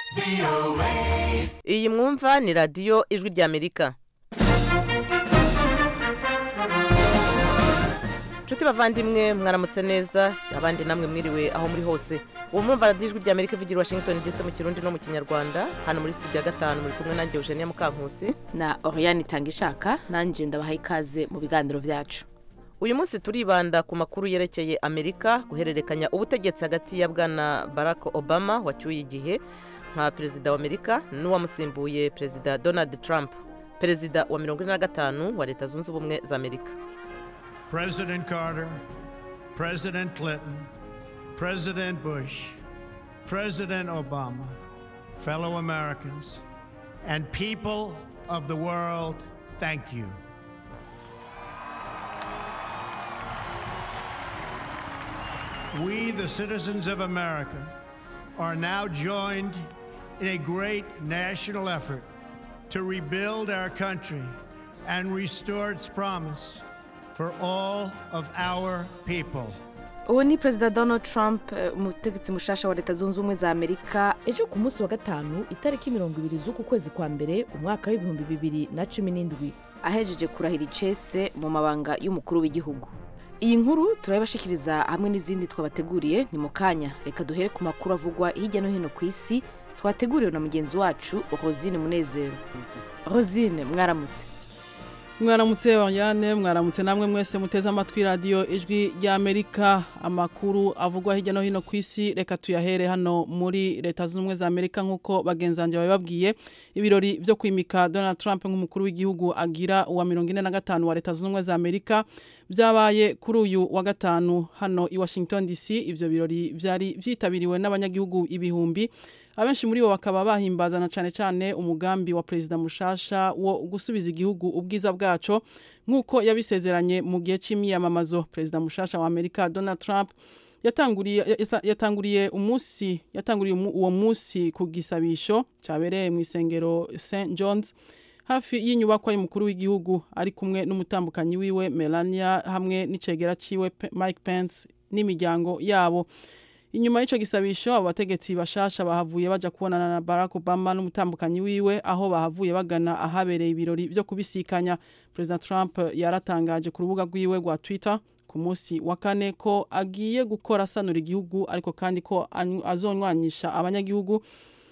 iyi mwumva ni radiyo ijwi ry'amerika nshuti bavandimwe mwaramutse neza abandi namwe mwiriwe aho muri hose ubu mwumva radiyo ijwi ry'amerika ivugira i washington dc mu kirundi no mu kinyarwanda hano muri studio ya gatanu muri kumwe nanjye eugenia mukankusi na oriyani itangishaka nanjye ndabaha ikaze mu biganiro byacu uyu munsi turibanda ku makuru yerekeye amerika guhererekanya ubutegetsi hagati ya bwana barack obama wacyuye igihe nka perezida wa amerika n'uwamusimbuye perezida donald trump perezida wa mirongo ine na gatanu wa leta zunze ubumwe za amerika President Carter, President Clinton, President Bush, President Obama, fellow Americans, and people of the world, thank you. We, the citizens of America, are now joined in a great national effort to rebuild our country and restore its promise for all of our people. uwo ni perezida donald trump eh, umutegetsi mushasha wa leta zunze ubumwe za amerika ejo ku munsi wa gatanu itariki mirongo ibiri z'uku kwezi kwa mbere umwaka w'ibihumbi bibiri na cumi n'indwi ahejeje kurahira icese mu mabanga y'umukuru w'igihugu iyi nkuru turayibashikiriza hamwe n'izindi twabateguriye ni mu kanya reka duhere ku makuru avugwa hirya no hino ku isi twateguriwe na mugenzi wacu rosine munezero rosine mwaramutse mwaramutse Oriane mwaramutse namwe mwese muteze amatwi radiyo ijwi ry'amerika amakuru avugwa hirya no hino ku isi reka tuyahere hano muri leta zunze ubumwe za amerika nk'uko bagenzange babibabwiye ibirori byo kwimika donald trump nk'umukuru w'igihugu agira uwa mirongo ine na gatanu wa leta zunze ubumwe za amerika byabaye kuri uyu wa gatanu hano i washington dc ibyo birori byari byitabiriwe n'abanyagihugu ibihumbi abenshi muri bo bakaba bahimbazana cyane cyane umugambi wa perezida mushasha wo gusubiza igihugu ubwiza bwaco nk'uko yabisezeranye mu gihe cy'imyiyamamazo perezida mushasha wa amerika donald trump yatanguriye yatanguriye umunsi yatanguriye uwo munsi ku gisabisho cyabereye mu isengero st john's hafi y'inyubakwa y'umukuru w'igihugu ari kumwe n'umutambukanyi wiwe melania hamwe n'icegera ciwe mike pence n'imiryango yabo inyuma y'icyo gisabisho abo bategetsi bashasha bahavuye baja kubonana na barack obama n'umutambukanyi wiwe aho bahavuye bagana ahabereye ibirori byo kubisikanya perezida trump yaratangaje ku rubuga rwiwe rwa twitter ku munsi wa kane ko agiye gukora asanura igihugu ariko kandi ko azonywanyisha abanyagihugu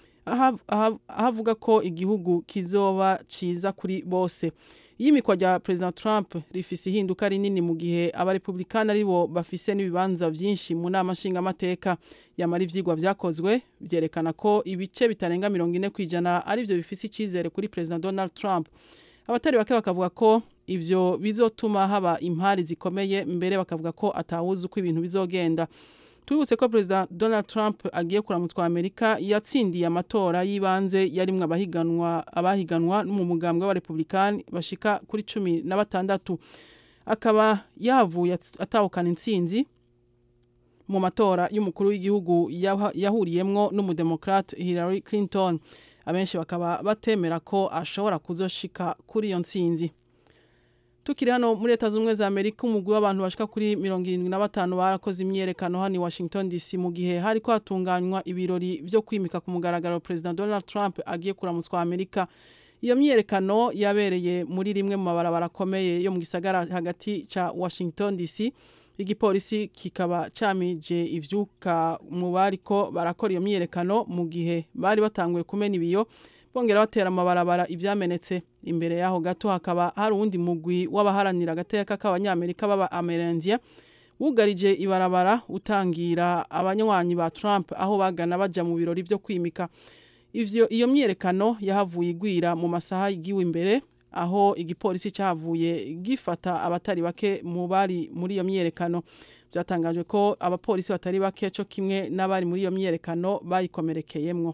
ahavuga ko igihugu kizoba ciza kuri bose iyimikwa rya perezida trump rifise ihinduka rinini mu gihe abarepublikani aribo bafise n'ibibanza byinshi mu nama nshingamateka yamara ivyigwa vyakozwe vyerekana ko ibice bitarenga mirongo ine ku ijana arivyo bifise icizere kuri perezida donald trump abatari bake bakavuga ko ivyo bizotuma haba impari zikomeye mbere bakavuga ko atawuzi uko ibintu bizogenda tubibutse ko perezida donald trump agiye kuramutswa amerika yatsindiye amatora y'ibanze yarimwe abahiganwa abahiganwa mu mugambwe w'abarepublikani bashika kuri cumi na batandatu akaba yavuye atahukana intsinzi mu matora y'umukuru w'igihugu yahuriyemwo n'umudemokrate hillary clinton abenshi bakaba batemera ko ashobora kuzoshika kuri iyo ntsinzi tukiri hano muri leta z'ubumwe za amerika umugwi w'abantu bashika kuri mirongo irindwi na batanu barakoze imyiyerekano hano i washington dc mu gihe hari ko hatunganywa ibirori byo kwimika ku mugaragaro perezida donald trump agiye kuramutswa amerika iyo myiyerekano yabereye muri rimwe mu mabarabara akomeye yo mu gisagara hagati ca washington dc igipolisi kikaba camije ivyuka mu bariko barakora iyo myiyerekano mu gihe bari batanguye kumena ibiyo bongera batera amabarabara ivyamenetse imbere yaho gato hakaba hari uwundi mugwi w'abaharanira agateka k'abanyamerika baba amerendia wugarije ibarabara utangira abanywanyi ba Trump aho bagana baja mu birori vyo kwimika ivyo iyo myerekano yahavuye igwira mu masaha yigiwe imbere aho igipolisi cyahavuye gifata abatari bake mu bari muri iyo myerekano byatangajwe ko abapolisi batari bake cyo kimwe n'abari muri iyo myerekano bayikomerekeyemwo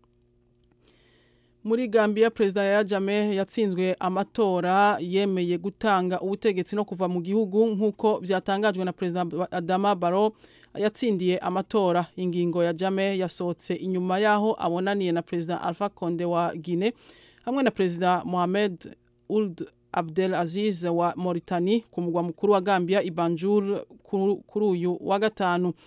muri Gambia perezida ya Jame yatsinzwe amatora yemeye gutanga ubutegetsi no kuva mu gihugu nk'uko byatangajwe na perezida Adama Barrow yatsindiye amatora ingingo ya Jame yasohotse inyuma yaho abonaniye na perezida Alpha Conde wa Guinea hamwe na perezida Mohamed Ould Abdel Aziz wa Mauritania ku mugwa mukuru wa Gambia Ibanjul kuri uyu wa gatanu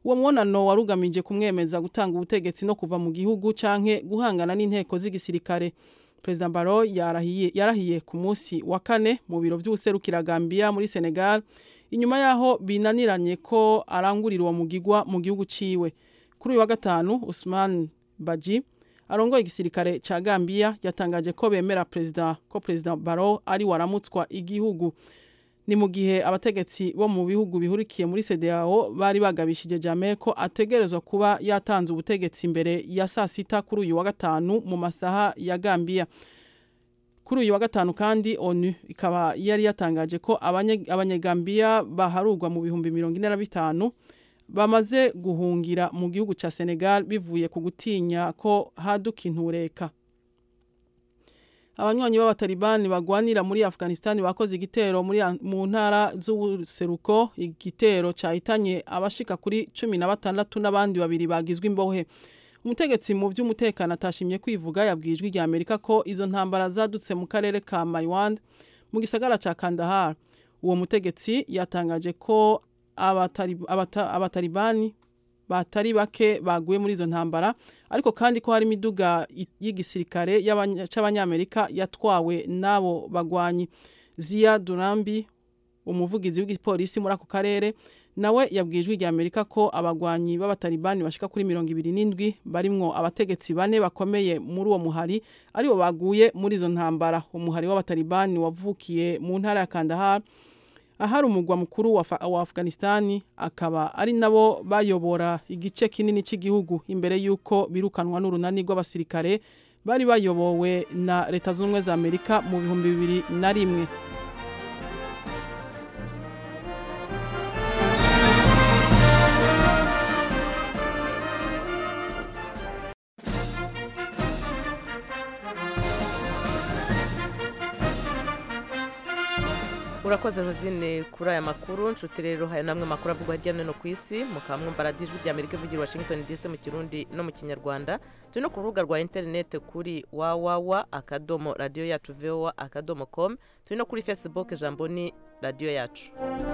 uwo mwonano warugamije kumwemeza gutanga ubutegetsi no kuva mu gihugu canke guhangana n'inteko z'igisirikare President Barrow yarahiye yarahiye ku munsi wa kane mu biro vy'userukira Gambia muri Senegal inyuma yaho binaniranye ko arangurira uwo mugigwa mu gihugu ciwe kuri uyu wa gatanu Usman Baji arongoye igisirikare ca Gambia yatangaje ko bemera president ko President Barrow ari waramutswa igihugu ni mu gihe abategetsi bo mu bihugu bihurikiye muri CEDEAO bari bagabishije Jammeh ko ategerezwa kuba yatanze ubutegetsi imbere ya saa sita kuri uyu wa gatanu mu masaha ya Gambia kuri uyu wa gatanu kandi ONU ikaba yari yatangaje ko abanyegambia baharurwa mu bihumbi mirongo ine na bitanu bamaze guhungira mu gihugu ca Senegal bivuye ku gutinya ko haduka intureka abanywanyi b'abatalibani bagwanira muri Afghanistan bakoze igitero muri mu ntara z'ubuseruko igitero cyahitanye abashika kuri cumi na batandatu n'abandi babiri bagizwe imbohe umutegetsi mu by'umutekano atashimye kwivuga yabwijwe rya Amerika ko izo ntambara zadutse mu karere ka Maiwand mu gisagara ca Kandahar uwo mutegetsi yatangaje ko abatalibani batari bake baguye muri izo ntambara ariko kandi ko hari imiduga y'igisirikare c'abanyamerika yatwawe n'abo bagwanyi Zia Durambi umuvugizi w'igipolisi muri ako karere nawe yabwijwe rya Amerika ko abagwanyi b'abatalibani bashika kuri mirongo ibiri n'indwi barimwo abategetsi bane bakomeye muri uwo muhari aribo baguye muri izo ntambara umuhari w'abatalibani wavukiye mu ntara ya Kandahar ahari umugwa mukuru wa, wa Afghanistan akaba ari nabo bayobora igice kinini cy'igihugu imbere yuko birukanwa n'urunani rw'abasirikare bari bayobowe na leta z'ubumwe za Amerika mu bihumbi bibiri na rimwe urakoze rosine kuri aya makuru nshuti rero hari namwe makuru avugwa hirya no hino ku isi mukaba mwumva radiyo ijwi rya amerika ivugira washington dc mu kirundi no mu kinyarwanda turi no ku rubuga rwa interineti kuri wawawa akadomo radiyo yacu vowa akadomo com turi no kuri facebook ijambo ni radiyo yacu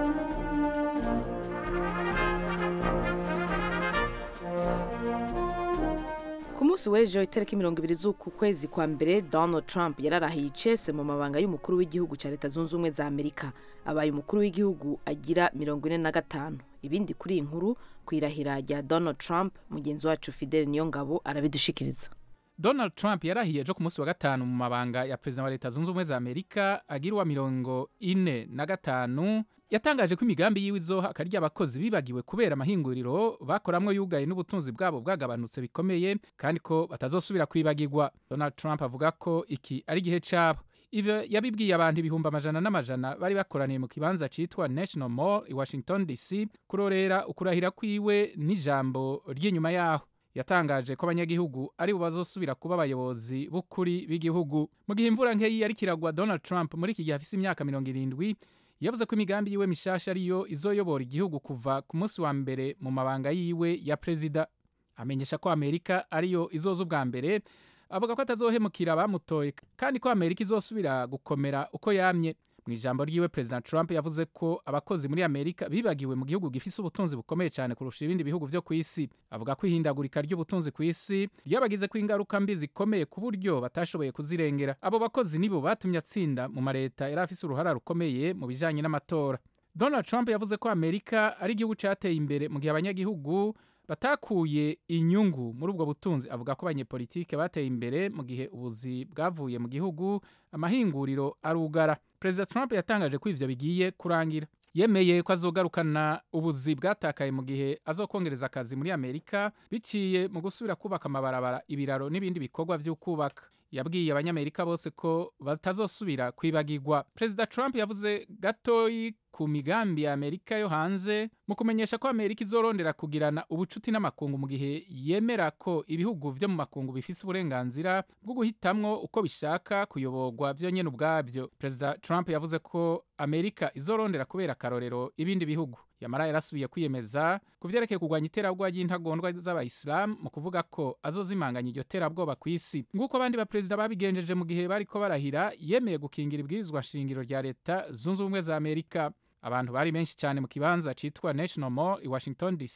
ku munsi w'ejo itariki mirongo ibiri z'uku kwezi kwa mbere donald trump yararahiye icese mu mabanga y'umukuru w'igihugu cya leta zunze ubumwe za amerika abaye umukuru w'igihugu agira mirongo ine na gatanu ibindi kuri iyi nkuru ku irahira rya donald trump mugenzi wacu fidel niyongabo arabidushikiriza donald trump yarahiye ejo ku munsi wa gatanu mu mabanga ya perezida wa leta zunze ubumwe za amerika agira uwa mirongo ine na gatanu yatangaje ko imigambi yiwe izoha akarya abakozi bibagiwe kubera amahinguriro bakoramwo yugaye n'ubutunzi bwabo bwagabanutse bikomeye kandi ko batazosubira kwibagirwa donald trump avuga ko iki ari igihe cyabo ivyo yabibwiye abantu ibihumbi amajana n'amajana bari bakoraniye mu kibanza citwa national mall i washington dc kurorera ukurahira kwiwe n'ijambo ry'inyuma yaho yatangaje ko abanyagihugu ari bo bazosubira kuba abayobozi b'ukuri b'igihugu mu gihe imvura nkeyi yari kiragwa donald trump muri iki gihe afise imyaka mirongo irindwi yavuze ko imigambi yiwe mishasha ariyo izoyobora igihugu kuva ku munsi wa mbere mu mabanga yiwe ya perezida amenyesha ko amerika ariyo izoza ubwa mbere avuga ko atazohemukira abamutoye kandi ko amerika izosubira gukomera uko yamye mu ijambo ryiwe perezida trump yavuze ko abakozi muri amerika bibagiwe mu gihugu gifise ubutunzi bukomeye cyane kurusha ibindi bihugu vyo ku isi avuga ko ihindagurika ry'ubutunzi ku isi ryabagize ko ingaruka mbi zikomeye ku buryo batashoboye kuzirengera abo bakozi nibo batumye atsinda mu mareta yari afise uruhara rukomeye mu bijanye n'amatora donald trump yavuze ko amerika ari igihugu cateye imbere mu gihe abanyagihugu batakuye inyungu muri ubwo butunzi avuga ko abanyepolitike bateye imbere mu gihe ubuzi bwavuye mu gihugu amahinguriro arugara perezida trump yatangaje ko ivyo bigiye kurangira yemeye ko azogarukana ubuzi bwatakaye mu gihe azokongereza akazi muri amerika biciye mu gusubira kubaka amabarabara ibiraro n'ibindi bikorwa vy'ukubaka yabwiye abanyamerika bose ko batazosubira kwibagirwa perezida trump yavuze gatoyi ku migambi ya amerika yo hanze mu kumenyesha ko amerika izorondera kugirana ubucuti n'amakungu mu gihe yemera ko ibihugu vyo mu makungu bifise uburenganzira bwo guhitamwo uko bishaka kuyoborwa vyo nyene ubwavyo perezida trump yavuze ko amerika izorondera kubera akarorero ibindi bihugu yamara yarasubiye kwiyemeza ku vyerekeye kurwanya iterabwoba ry'intagondwa z'abayisilamu mu kuvuga ko azozimanganya iryo terabwoba ku isi nguko abandi baperezida babigenjeje mu gihe bariko barahira yemeye gukingira ibwirizwa nshingiro rya leta zunze ubumwe za amerika abantu bari benshi cyane mu kibanza citwa national mall i washington dc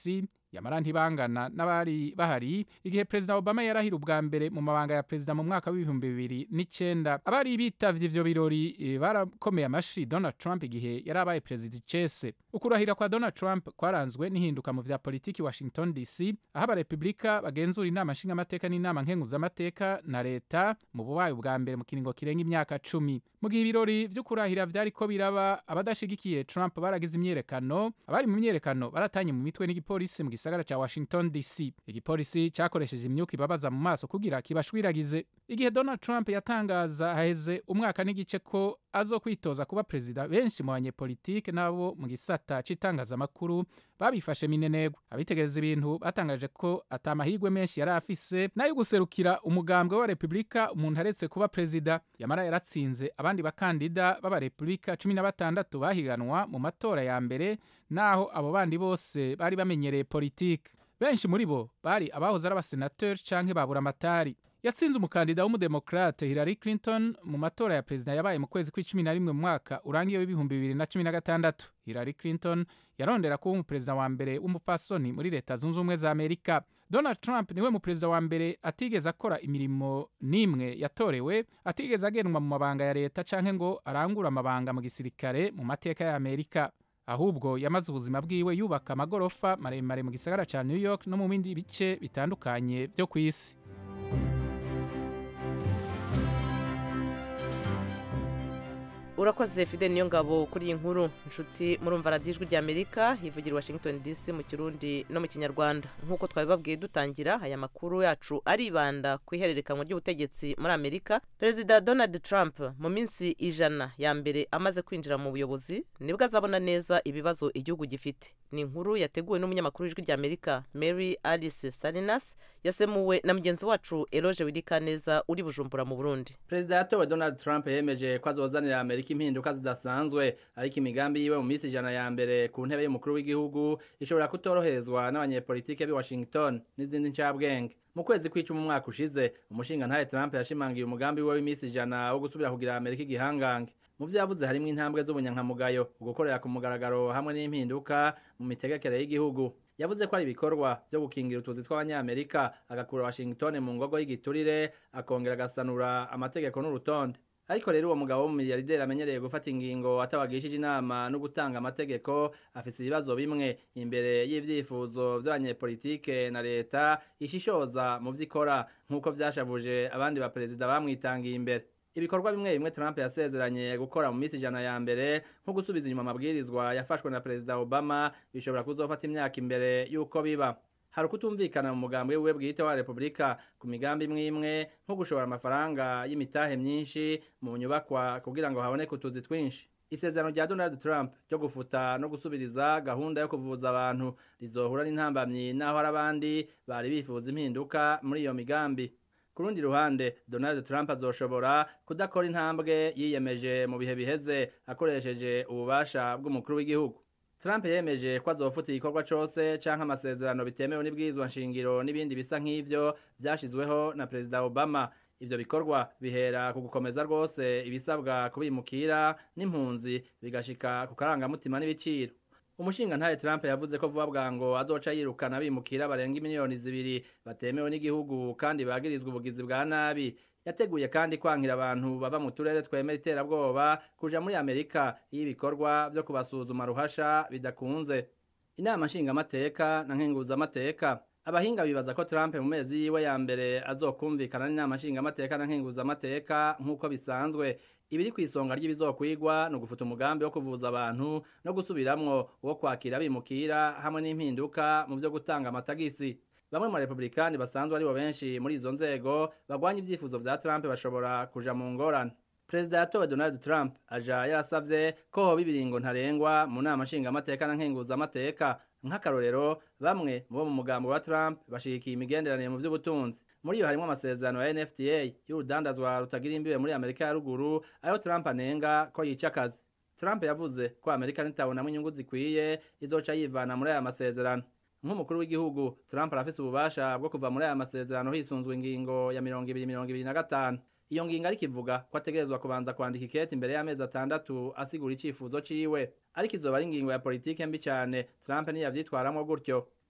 yamara ntibangana n'abari bahari igihe perezida obama yarahira ubwa mbere mu mabanga ya perezida mu mwaka w'ibihumbi bibiri n'icyenda abari bitavye ivyo birori eh, barakomeye amashi donald trump igihe yari abaye perezida icese ukurahira kwa donald trump kwaranzwe n'ihinduka mu vya politiki washington dc aho abarepublika bagenzura inama nshingamateka n'inama nkenguzamateka na leta mu bubaye bwa mbere mu kiringo kirenga imyaka cumi mu gihe ibirori vyo kurahira vyariko biraba abadashigikiye trump baragize imyerekano abari mu myerekano baratanye mu mitwe n'igipolisi mu gisagara ca washington dc igipolisi cakoresheje imyuka ibabaza mu maso kugira kibashwiragize igihe donald trump yatangaza haheze umwaka n'igice ko azokwitoza kuba perezida benshi mu banyepolitike n'abo mu gisata c'itangazamakuru babifashe minenegwa abitegereza ibintu batangaje ko ata mahirwe menshi yari afise nayo guserukira umugambwe wa repubulika umuntu aretse kuba perezida yamara yaratsinze abandi bakandida b'abarepubulika cumi na batandatu bahiganwa mu matora ya mbere naho abo bandi bose bari bamenyereye politike benshi muri bo bari abahoze ari abasenateri canke babura amatari yatsinze umukandida w'umudemokrate Hillary Clinton mu matora ya perezida yabaye mu kwezi kw'icumi na rimwe mu mwaka urangiye w'ibihumbi bibiri na cumi na gatandatu Hillary Clinton yarondera kuba umuperezida wa mbere w'umupfasoni muri leta zunze ubumwe za amerika donald trump niwe muperezida wa mbere atigeze akora imirimo n'imwe yatorewe atigeze agenwa mu mabanga ya leta canke ngo arangure amabanga mu gisirikare mu mateka ya amerika ahubwo yamaze ubuzima bwiwe yubaka amagorofa maremare mu gisagara ca new york no mu bindi bice bitandukanye vyo ku isi urakoze fide niyo ngabo kuri iyi nkuru inshuti murumva radiyo ijwi ry'amerika hivugira i washington dc mu kirundi no mu kinyarwanda nk'uko twabibabwiye dutangira aya makuru yacu aribanda ku ihererekanwa ry'ubutegetsi muri amerika perezida donald trump mu minsi ijana ya mbere amaze kwinjira mu buyobozi nibwo azabona neza ibibazo igihugu gifite ni inkuru yateguwe n'umunyamakuru w'ijwi ry'amerika mary alice salinas yasemuwe na mugenzi wacu eroge wirikaneza uri bujumbura mu burundi perezida yatowe donald trump yemeje ko azozanira amerika impinduka zidasanzwe ariko imigambi yiwe mu minsi ijana ya mbere ku ntebe y'umukuru w'igihugu ishobora kutoroherezwa n'abanyepolitike b'i washington n'izindi ncabwenge mu kwezi kw'icumi umwaka ushize umushinga ntahe trump yashimangiye umugambi wiwe w'iminsi ijana wo gusubira kugira amerika igihangange mu vyo yavuze harimwo intambwe z'ubunyankamugayo ugukorera ku mugaragaro hamwe n'impinduka mu mitegekere y'igihugu yavuze ko ari ibikorwa vyo gukingira utuzi tw'abanyamerika agakura washington mu ngogo y'igiturire akongera agasanura amategeko n'urutonde ariko rero uwo mugabo w'umumiliyarderi amenyereye gufata ingingo atabagishije inama no gutanga amategeko afise ibibazo bimwe imbere y'ivyifuzo vy'abanyepolitike na leta ishishoza mu vy'ikora nk'uko vyashavuje abandi baperezida bamwitangiye imbere ibikorwa bimwe bimwe Trump yasezeranye gukora mu minsi ijana ya mbere nko gusubiza inyuma amabwirizwa yafashwe na perezida Obama bishobora kuzofata imyaka imbere y'uko biba hari ukutumvikana mu mugambi wiwe bwite wa repubulika ku migambi imwe imwe nko gushora amafaranga y'imitahe myinshi mu nyubakwa kugira ngo haboneke utuzi twinshi isezerano rya donald trump ryo gufuta no gusubiriza gahunda yo kuvuza abantu rizohura n'intambamyi n'aho hari abandi bari bifuza impinduka muri iyo migambi ku rundi ruhande donald trump azoshobora kudakora intambwe yiyemeje mu bihe biheze akoresheje ububasha bw'umukuru w'igihugu Trump yemeje ko azofuta igikorwa cose canke amasezerano bitemewe n'ibwirizwa nshingiro n'ibindi bisa nk'ivyo vyashizweho na Perezida Obama ivyo bikorwa bihera ku gukomeza rwose ibisabwa kubimukira n'impunzi bigashika ku karangamutima n'ibiciro umushinga ntaye Trump yavuze ko vuba bwango azoca yirukana bimukira barenga miliyoni zibiri batemewe n'igihugu kandi bagirizwa ubugizi bwa nabi yateguye kandi kwankira abantu bava mu turere twemera iterabwoba kuja muri amerika iyo ibikorwa vyo kubasuzuma ruhasha bidakunze inama nshingamateka na nkenguzamateka abahinga bibaza ko trump mu mezi yiwe ya mbere azokumvikana n'inama nshingamateka na nkenguzamateka nk'uko bisanzwe ibiri ku isonga ry'ibizokwigwa ni ugufuta umugambi wo kuvuza abantu no gusubiramwo uwo kwakira bimukira hamwe n'impinduka mu vyo gutanga amatagisi bamwe mu barepublikani basanzwe aribo benshi muri izo nzego bagwanya ivyifuzo vya Trump bashobora kuja mu ngorane perezida yatowe donald trump aja yarasavye ko hoba ibiringo ntarengwa mu nama nshingamateka na nkenguzamateka nk'akarorero bamwe mu bo mu mugambo wa trump bashigikiye imigenderanire mu vy'ubutunzi muri iyo harimwo amasezerano ya nfta y'urudandazwa rutagira imbibe muri amerika ya ruguru ayo trump anenga ko yica akazi trump yavuze ko amerika nitabonamwo inyungu zikwiye izoca yivana muri aya masezerano nk'umukuru w'igihugu Trump arafise ububasha bwo kuva muri aya masezerano hisunzwe ingingo ya mirongo ibiri mirongo ibiri na gatanu iyo ngingo ariko ivuga ko ategerezwa kubanza kwandika ikete imbere y'amezi atandatu asigura icifuzo ciwe ariko izoba ari ingingo ya politike mbi cane Trump niyavyitwaramwo gutyo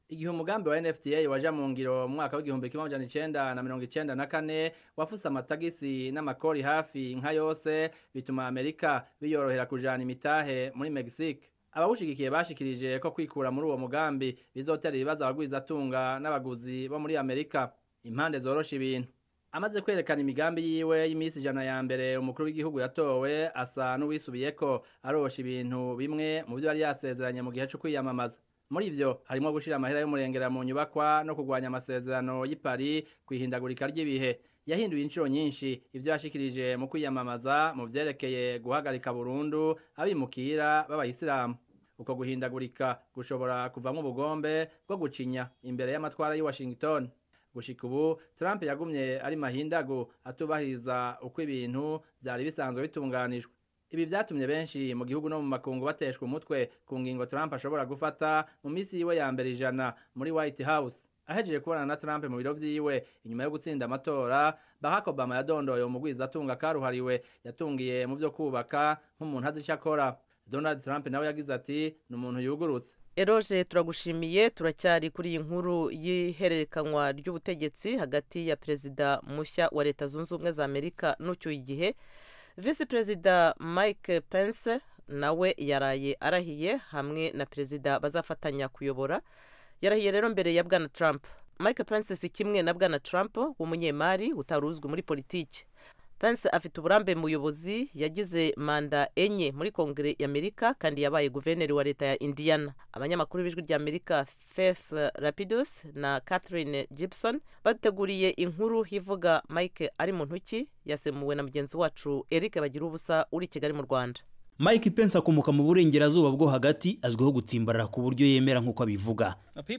igihe umugambi wa NFTA waja mu ngiro mu mwaka w'igihumbi kimwe amajana icenda na mirongo icenda na kane wafuse amatagisi n'amakori hafi nka yose bituma Amerika biyorohera kujana imitahe muri Mexique abawushigikiye bashikirije ko kwikura muri uwo mugambi bizotera ibibazo abagwizatunga n'abaguzi bo muri Amerika impande zorosha ibintu amaze kwerekana imigambi yiwe y'imisi ijana ya mbere umukuru w'igihugu yatowe asa n'uwisubiyeko arosha ibintu bimwe mu byo yari yasezeranye mu gihe cyo kwiyamamaza muri ivyo harimo gushira amahera y'umurengera mu nyubakwa no kurwanya amasezerano y'i Paris kwihindagurika ry'ibihe yahinduye inshuro nyinshi ivyo yashikirije mu kwiyamamaza mu vyerekeye guhagarika burundu abimukira b'abayisilamu uko guhindagurika gushobora kuvamwo ubugombe bwo gucinya imbere y'amatwara y'i Washington gushika ubu Trump yagumye ari mahindagu atubahiriza uko ibintu vyari bisanzwe bitunganijwe ibi vyatumye benshi mu gihugu no mu makungu bateshwa umutwe ku ngingo Trump ashobora gufata mu misi yiwe ya mbere ijana muri White House ahejeje kubonana na Trump mu biro vyiwe inyuma yo gutsinda amatora Barack Obama yadondoye umugwizatunga karuhariwe yatungiye mu vyo kubaka nk'umuntu azi ico akora Donald Trump nawe yagize ati ni umuntu yugurutse eroje turagushimiye turacyari kuri iyi nkuru y'ihererekanywa ry'ubutegetsi hagati ya perezida mushya wa leta zunze ubumwe za amerika n'ucyuye igihe visi perezida mike pence nawe yaraye arahiye hamwe na perezida bazafatanya kuyobora yarahiye rero mbere ya bwana trump mike pence si kimwe na bwana trump w'umunyemari utari uzwi muri politiki pence afite uburambe mu buyobozi yagize manda enye muri kongere y'amerika kandi yabaye guverineri wa leta ya indiana abanyamakuru b'ijwi rya amerika faith rapidus na catherine gibson bateguriye inkuru ivuga mike ari mu ntoki yasemuwe na mugenzi wacu eric bagira ubusa uri i kigali mu rwanda mike pence akomoka mu burengerazuba bwo hagati azwiho gutsimbarara ku buryo yemera nk'uko abivuga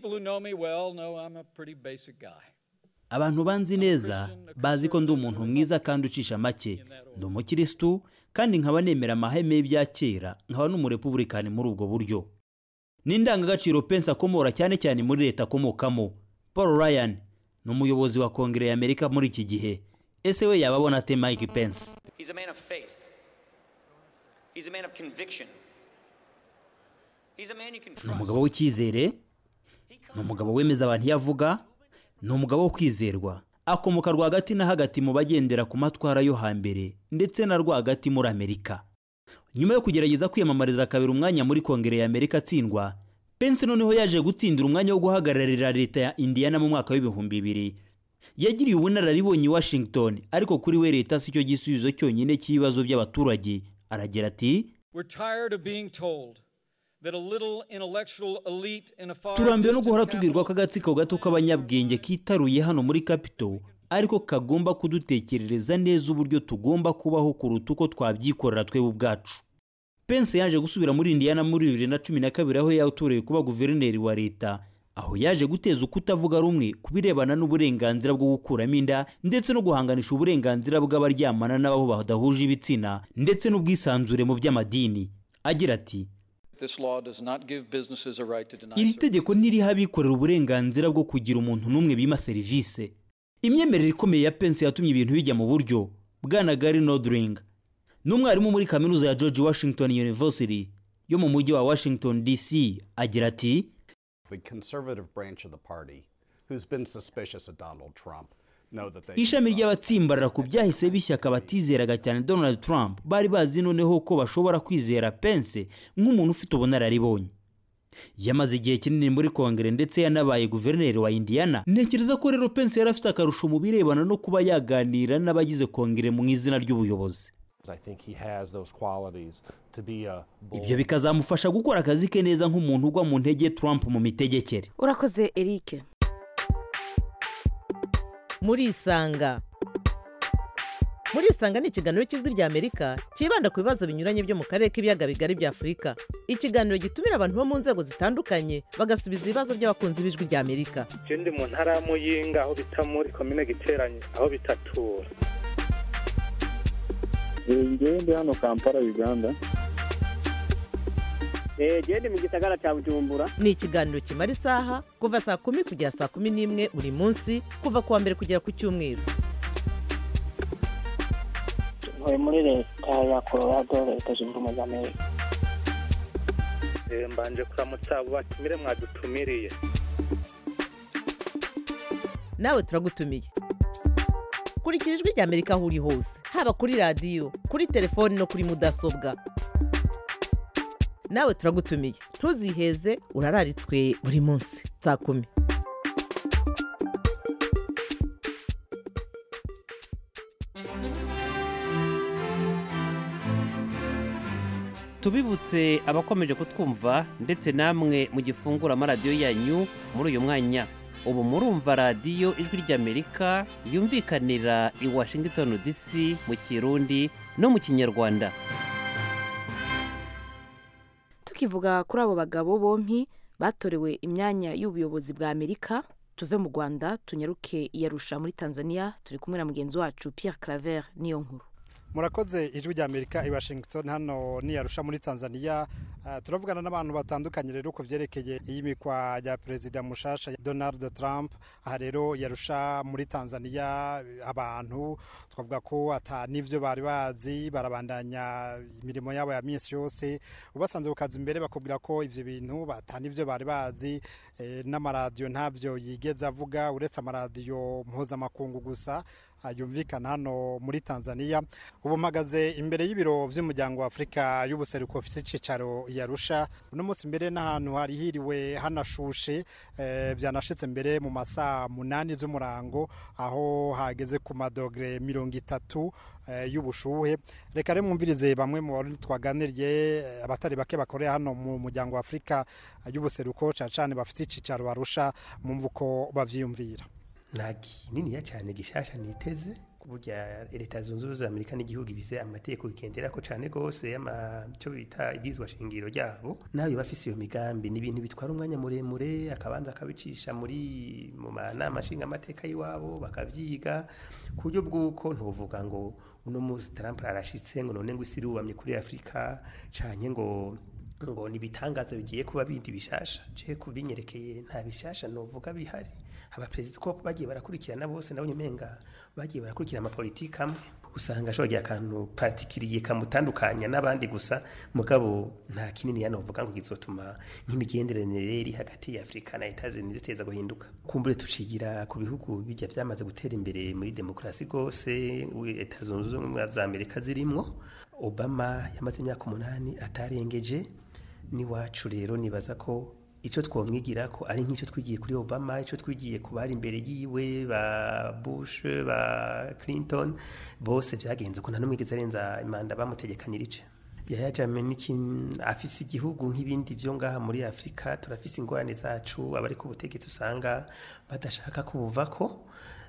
abantu banzi neza bazi ko ndi umuntu mwiza kandi ucisha make ndi umukirisitu kandi nkaba nemera amahame y'ibya kera nkaba n'umurepubulikani muri ubwo buryo n'indangagaciro pence akomora cyane cyane muri leta akomokamo paul ryan ni umuyobozi wa kongere y'amerika muri iki gihe ese we yaba abona ate mike pence ni umugabo w'icyizere ni umugabo wemeza abantu iyo avuga ni umugabo wo kwizerwa akomoka rwagati na hagati mu bagendera ku matwara yo hambere ndetse na rwagati muri amerika nyuma yo kugerageza kwiyamamariza kabiri umwanya muri kongere ya amerika atsindwa pence noneho yaje gutsindira umwanya wo guhagararira leta ya indiana mu mwaka w'ibihumbi bibiri yagiriye ubunararibonye i washington ariko kuri we leta si cyo gisubizo cyonyine cy'ibibazo by'abaturage aragira ati turambiwe no guhora tubwirwa ko agatsiko gato k'abanyabwenge kitaruye hano muri capito ariko kagomba kudutekerereza neza uburyo tugomba kubaho kuruta uko twabyikorera twebwe ubwacu pence yaje gusubira muri indiana muri bibiri na cumi na kabiri aho yatorewe kuba guverineri wa leta aho yaje guteza ukutavuga rumwe ku birebana n'uburenganzira bwo gukuramo inda ndetse no guhanganisha uburenganzira bw'abaryamana n'abo badahuje ibitsina ndetse n'ubwisanzure mu by'amadini agira ati iri tegeko ntiriha abikorera uburenganzira bwo kugira umuntu n'umwe bima serivisi imyemerere ikomeye ya pence yatumye ibintu bijya mu buryo bwana gary nodring ni umwarimu muri kaminuza ya george washington university yo mu mujyi wa washington dc agira ati ishami ry'abatsimbarara ku byahise bishyaka batizeraga cyane donald trump bari bazi noneho ko bashobora kwizera pence nk'umuntu ufite ubunararibonye yamaze igihe kinini muri kongere ndetse yanabaye guverineri wa indiana ntekereza ko rero pence yari afite akarusho mu birebana no kuba yaganira n'abagize kongere mu izina ry'ubuyobozi ibyo bikazamufasha gukora akazi ke neza nk'umuntu ugwa mu ntege trump mu mitegekere urakoze eric murisanga murisanga ni ikiganiro cy'ijwi rya amerika cyibanda ku bibazo binyuranye byo mu karere k'ibiyaga bigari bya afurika ikiganiro gitumira abantu bo mu nzego zitandukanye bagasubiza ibibazo by'abakunzi b'ijwi rya amerika ndi mu ntara ya muyinga aho bita muri komine giteranye aho bitatura ngewe ndi hano kampala uganda genda mu gisagara cya bujumbura ni ikiganiro kimara isaha kuva saa kumi kugera saa kumi n'imwe buri munsi kuva ku wa mbere kugera ku cyumweru ntuye muri leta ya colorado leta zunze ubumwe za amerika mbanje kuramutsa abo batumire mwadutumiriye nawe turagutumiye kurikira ijwi rya amerika aho uri hose haba kuri radiyo kuri telefoni no kuri mudasobwa nawe turagutumiye ntuziheze urararitswe buri munsi saa kumi tubibutse abakomeje kutwumva ndetse namwe mu gifungura amaradiyo yanyu muri uyu mwanya ubu murumva radiyo ijwi ry'amerika yumvikanira i washington dc mu kirundi no mu kinyarwanda tukivuga kuri abo bagabo bompi batorewe imyanya y'ubuyobozi bwa amerika tuve mu rwanda tunyaruke iyarusha muri tanzania turi kumwe na mugenzi wacu pierre claver niyo nkuru murakoze ijwi rya amerika i washington hano niyarusha muri tanzania uh, turavugana n'abantu batandukanye rero ku byerekeye iyimikwa rya perezida mushasha donald trump aha rero yarusha muri tanzania abantu twavuga ko ata n'ivyo bari bazi barabandanya imirimo yabo ya minsi yose ubasanze ku kazi imbere bakubwira ko ivyo bintu ata n'ivyo bari bazi eh, n'amaradiyo ntavyo yigeze avuga uretse amaradiyo mpuzamakungu gusa yumvikana hano muri tanzania ubu mpagaze imbere y'ibiro by'umuryango wa afurika y'ubuseruko ufite icyicaro yarusha uno munsi mbere n'ahantu hari hiriwe hanashushe byanashitse mbere mu masaa munani z'umurango aho hageze ku madogere mirongo itatu y'ubushuhe reka rero mwumvirize bamwe mu bari twaganiriye abatari bake bakorera hano mu muryango wa afurika y'ubuseruko cyane cyane bafite icyicaro barusha mwumva uko babyiyumvira nta kininiya cyane gishasha niteze burya leta zunze ubumwe za amerika n'igihugu ibize amategeko bigendera ko cyane rwose icyo bita ibwizwa shingiro ryabo nawe bafise iyo migambi ni ibintu bitwara umwanya muremure akabanza akabicisha muri mu manama nshingamateka y'iwabo bakabyiga ku buryo bw'uko ntuvuga ngo uno munsi Trump arashitse ngo none ngo isi irubamye kuri afurika cyane ngo ngo nibitangaza bigiye kuba bindi bishasha je kubinyerekeye nta bishasha novuga bihari abaperezida ko bagiye barakurikirana bose nabonye umenga bagiye barakurikira amapolitiki amwe usanga ashobora akantu patikiriye kamutandukanya n'abandi gusa mugabo nta kinini yanovuga ngo kizotuma nk'imigenderanire iri hagati ya Afrika na Etats-Unis ziteza guhinduka kumbure tucigira ku bihugu bijya byamaze gutera imbere muri demokrasi gose Leta zunze ubumwe za Amerika zirimwo Obama yamaze imyaka umunani atarengeje n'iwacu rero nibaza ko icyo twamwigira ko ari nk'icyo twigiye kuri obama icyo twigiye ku bari imbere yiwe ba bush ba clinton bose byagenze ko nta n'umwigeze arenza imanda bamutegekanyirije yaya jameniki afise igihugu nk'ibindi byo ngaha muri afurika turafise ingorane zacu abari ku butegetsi usanga badashaka kubuvako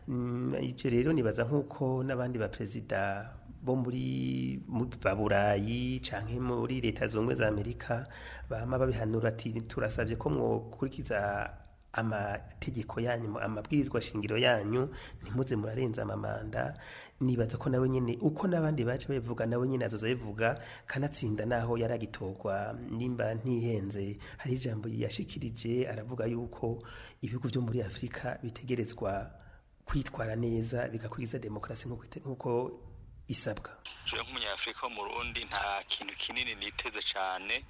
ibyo rero nibaza nk'uko n'abandi baperezida bo muri ba burayi canke muri leta zunze za amerika bama babihanura ati turasabye ko mwokurikiza amategeko yanyu amabwirizwa shingiro yanyu ntimuze murarenza amamanda nibaza ko nawe nyene uko n'abandi baje babivuga nawe nyene azoza bivuga kanatsinda naho yaragitorwa nimba ntihenze hari ijambo yashikirije aravuga yuko ibihugu vyo muri afurika bitegerezwa kwitwara neza bigakurikiza demokarasi nk'uko isabwa jewe nk'umunyafurika wo mu rundi nta kintu kinini niteze cyane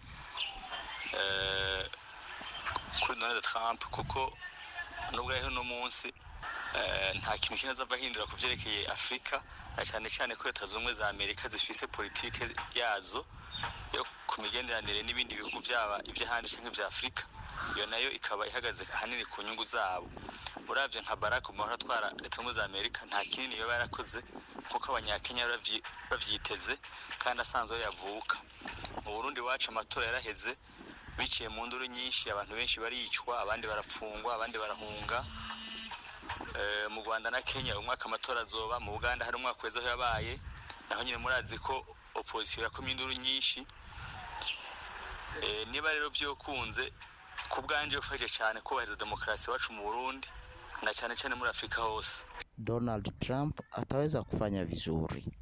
kuri donald trump kuko nubwo ariho uno munsi nta kintu kinini azava ahindura ku byerekeye afurika na cyane cyane ko leta zunze za amerika zifise politike yazo yo ku migenderanire n'ibindi bihugu byaba iby'ahandi cyangwa ibya afurika iyo nayo ikaba ihagaze ahanini ku nyungu zabo urabye nka barack obama atwara leta zunze za amerika nta kinini yaba yarakoze kuko abanyakenya bavyiteze kandi asanzwe yavuka mu burundi wacu amatora yaraheze biciye mu nduru nyinshi abantu benshi baricwa abandi barafungwa abandi barahunga mu rwanda na kenya umwaka amatora azoba mu buganda hari umwaka weza aho yabaye naho nyine murazi ko opozisiyo yakomye induru nyinshi niba rero byokunze ku bwanjye ufashe cyane kubahiriza demokarasi iwacu mu burundi na cyane cyane muri afurika hose donald trump ataweza kufanya vizuri kwa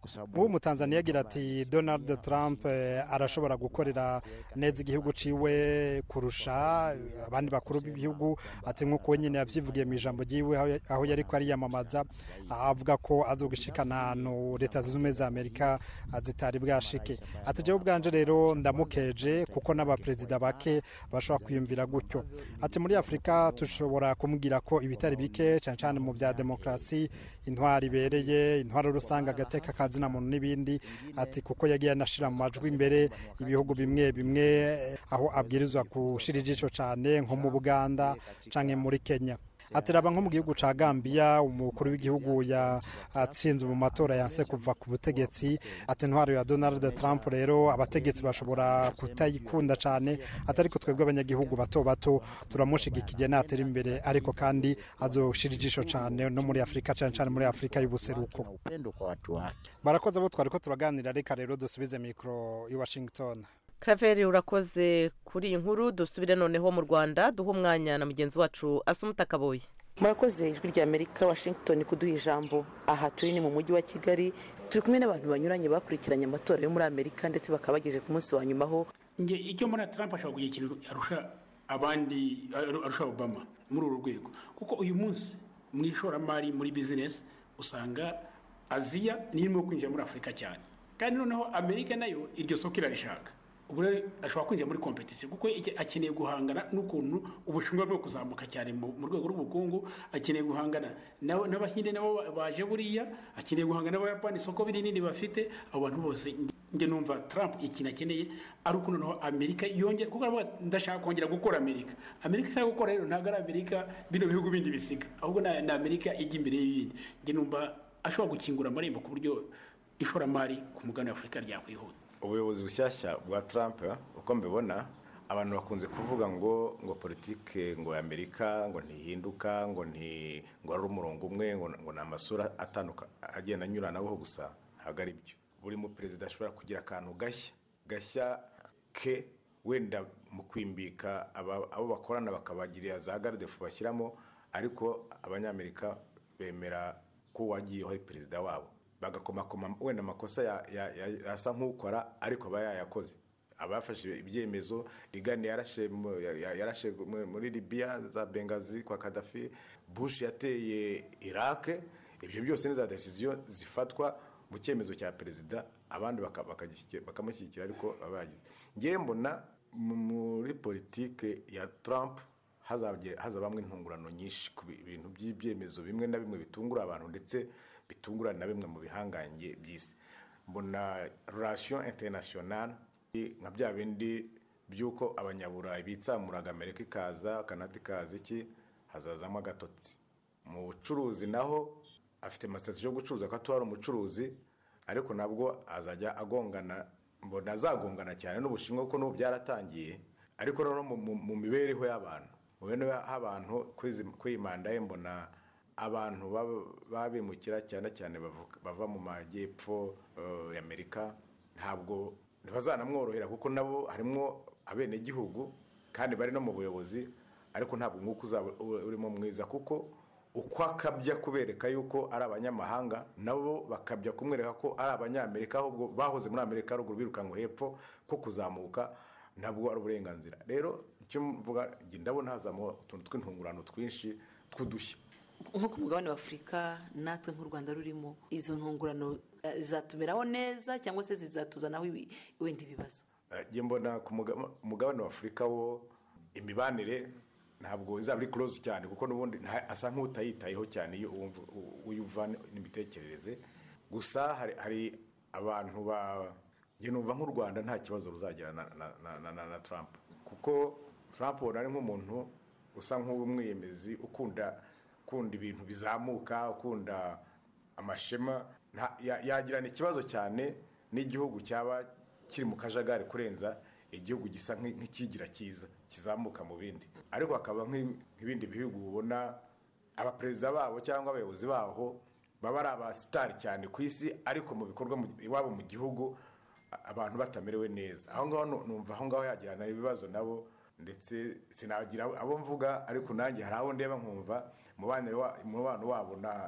nk'ubu mutanzaniya agira ati donald trump eh, arashobora gukorera neza igihugu ciwe kurusha abandi bakuru b'ibihugu ati nk'uko we nyine yavyivugiye mu ijambo ryiwe aho- aho yari ko ariyamamaza avuga ko azogishikana ahantu leta zunze ubumwe za amerika zitari bwashike ati jewe ubwanje rero ndamukeje kuko n'abaperezida bake bashobora kwiyumvira gutyo ati muri afurika dushobora kumubwira ko ibitari bike cyane cyane mu bya demokarasi intwari ibereye intwari rusange agateka kazina muntu n'ibindi ati kuko yagiye anashira mu majwi imbere ibihugu bimwe bimwe eh, aho abwirizwa gushira ijisho cyane nko mu buganda canke muri kenya ati raba nko mu gihugu ca Gambia umukuru w'igihugu yatsinze mu matora yanse kuva ku butegetsi ati intwaro ya Donald Trump rero abategetsi bashobora kutayikunda cane atari ko twebwe abanyagihugu bato bato turamushigikiye natera imbere ariko kandi azoshira ijisho cane no muri Afrika cane cane muri Afrika y'ubuseruko upendo kwa watu wake. barakoze abo twari ko turaganira reka rero dusubize mikro i Washington Claver urakoze kuri iyi nkuru dusubire noneho mu rwanda duha umwanya na mugenzi wacu asumuta kaboye murakoze ijwi rya amerika washington kuduha ijambo aha turi ni mu mujyi wa kigali turi kumwe n'abantu banyuranye bakurikiranye amatora yo muri amerika ndetse bakaba bagejeje ku munsi wa nyuma aho nge icyo mbona trump ashobora kugira ikintu arusha abandi arusha obama muri uru rwego kuko uyu munsi mu ishoramari muri bizinesi usanga aziya niyo irimo kwinjira muri afurika cyane kandi noneho amerika nayo iryo soko irarishaka ubu rero ashobora kwinjira muri kompetisiyo kuko iki- akeneye guhangana n'ukuntu ubushinwa bwo kuzamuka cyane mu mu rwego rw'ubukungu akeneye guhangana n'abo- n'abahinde nabo ba- baje buriya akeneye guhangana n'abayapani isoko rinini bafite abo bantu bose njye numva trump ikintu akeneye ari uko noneho amerika yongera kuko aravuga ati, ndashaka kongera gukora amerika amerika ishaka gukora rero ntabwo ari amerika bino bihugu bindi bisiga ahubwo ni ni amerika ijya imbere y'ibindi njye numva ashobora gukingura amarembo ku buryo ishoramari ku mugabane wa afurika ryakwihuta ubuyobozi bushyashya bwa trump uko mbibona abantu bakunze kuvuga ngo ngo politike ngo ya amerika ngo ntihinduka ngo nti ngo ari umurongo umwe ngo ngo ni amasura atandukanye agenda anyuranaho gusa ntabwo ari byo buri mu perezida ashobora kugira akantu gashya gashya ke wenda mu kwimbika aba- abo bakorana bakabagirira za garidefu bashyiramo ariko abanyamerika bemera ko uwagiyeho ari perezida wabo bagakomakoma wenda amakosa ya- ya- ya- asa nk'ukora ariko aba yayakoze abafashe ibyemezo rigani yarashe mu- ya- ya- yarashe mu- muri libiya za bengazi kwa kadafi bush yateye iraq ibyo byose ni za desiziyo zifatwa mu cyemezo cya perezida abandi baka- bakagishyigikira- bakamushyigikira ariko baba bagize ngewe mbona mu- muri politike ya trump hazabye- hazabamwo intungurano nyinshi ku bi- bintu by'ibyemezo bimwe na bimwe bitungura abantu ndetse bitungura na bimwe mu bihangange by'isi mbona relation internationale nka bya bindi by'uko abanyaburayi bitsamuraga amerika ikaza kanada ikaza iki hazazamo agatotsi mu bucuruzi naho afite amasitati yo gucuruza ko atuba ari umucuruzi ariko nabwo azajya agongana mbona azagongana cyane n'ubushinwa kuko n'ubu byaratangiye ariko noneho mu- mu- mu mibereho y'abantu mu mibereho y'abantu kuri izi- kuri iyi manda ye mbona abantu baba- babimukira cyane cyane bavuka- bava mu majyepfo eh, y'amerika ntabwo ntibazanamworohera kuko nabo harimo abenegihugu kandi bari no mu buyobozi ariko ntabwo umwuka uzaba u- urimo mwiza kuko uko akabya kubereka yuko ari abanyamahanga nabo bakabya kumwereka ko ari abanyamerika ahubwo bahoze muri amerika ruguru birukanwe hepfo ko kuzamuka ntabwo ari uburenganzira rero icyo mvuga njye ndabona hazamo utuntu tw'intungurano twinshi tw'udushya nko ku mugabane wa afurika natwe nk'u rwanda rurimo izo ntungurano eh, zizatumeraho neza cyangwa se zizatuzanaho ibi- wenda ibibazo Eh, njye mbona ku muga- umugabane wa afurika wo imibanire ntabwo izaba ari close cyane kuko n'ubundi nta- asa nk'utayitayeho cyane iyo uwumva- u- uyumva n'imitekerereze gusa hari, hari abantu ba njye numva nk'u rwanda nta kibazo ruzagira na, na, na, na, na, na trump kuko trump ubona ari nk'umuntu usa nk'umwiyemezi ukunda ukunda ibintu bizamuka ukunda amashema nta- ya- yagirana ikibazo cyane n'igihugu cyaba kiri mu kajagari kurenza igihugu gisa nk'i- nk'ikigira cyiza kizamuka mu bindi ariko hakaba nk'i- nk'ibindi bihugu ubona abaperezida babo cyangwa abayobozi baho baba ari abasitari cyane ku isi ariko mu bikorwa mu- iwabo mu gihugu a- abantu batamerewe neza aho ngaho nu- numva aho ngaho yagirana ibibazo nabo ndetse sinagira abo mvuga ariko nanjye hari abo ndeba nkumva umubano wa- umubano wabo na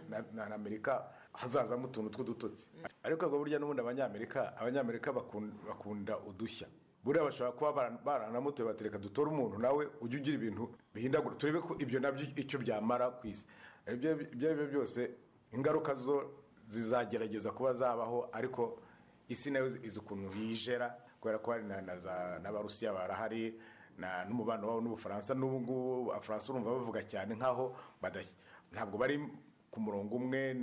na- na na amerika hazazamo utuntu tw'udutotsi ariko ubwo burya n'ubundi abanyamerika abanyamerika bakun- bakunda udushya buriya bashobora kuba bara- baranamutoye batereka dutore umuntu nawe ujye ugira ibintu bihindagura turebe ko ibyo nabyo icyo byamara ku isi ibyo ibyo ari byo byose ingaruka zo zizagerageza kuba zabaho ariko isi nayo izi ukuntu yijera kubera ko hari na- na za- n'abarusiya barahari na- n'umubano wabo n'ubufaransa n'ubu ngubu abafaransa urumva bavuga cyane nk'aho badashyi- ntabwo bari ku murongo umwe